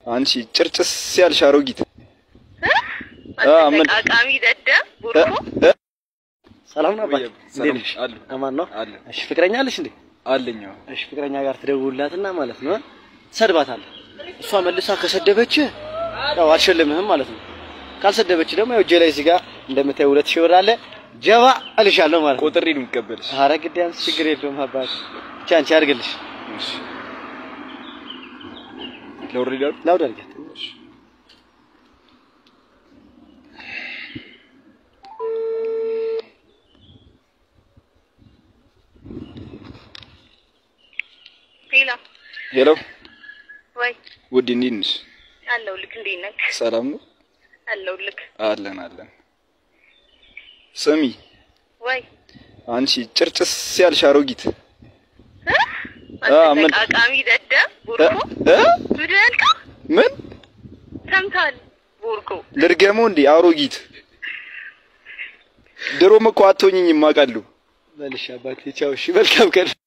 አንቺ ጭርጭስ ያልሽ አሮጊት ምን አቃሚ ደደብ ቡርኮ ሰላም ነው አባት፣ ሰላም እንዴት ነሽ? አሉ አማን ነው? አለ እሺ ፍቅረኛ አለሽ እንዴ? አለኝ። አዎ። እሺ ፍቅረኛ ጋር ትደውልላትና ማለት ነው ትሰድባታለህ። እሷ መልሳ ከሰደበች ያው አልሸልምህም ማለት ነው። ካልሰደበች ደግሞ ያው እጄ ላይ እዚህ ጋር እንደምታየው ሁለት ሺህ ብር አለ ጀባ እልሻለሁ ማለት ነው። ቆጥሬ ነው የምቀበልሽ። ኧረ ግድ ያንስ ችግር የለውም አባት፣ ብቻ አንቺ አድርግልሽ። እሺ ለወሬዳ ላውድ አድርጊያት። ሄሎ ሄሎ ወይ ውድ እንዴት ነሽ? አለሁልህ። እንዴት ነህ? ሰላም ነው አለሁልህ። አለን አለን። ስሚ ወይ አንቺ ጭርጭስ ያልሽ አሮጊት ምን አቃሚ ደደብ ቡርኮ እ? ምድን ቃ ምን ሰምተሃል? ቡርኮ ልድገመው እንዴ? አሮጊት ድሮም እኮ አትሆኝኝም አውቃለሁ። በልሽ አባቴ፣ ቻው። እሺ መልካም ቀን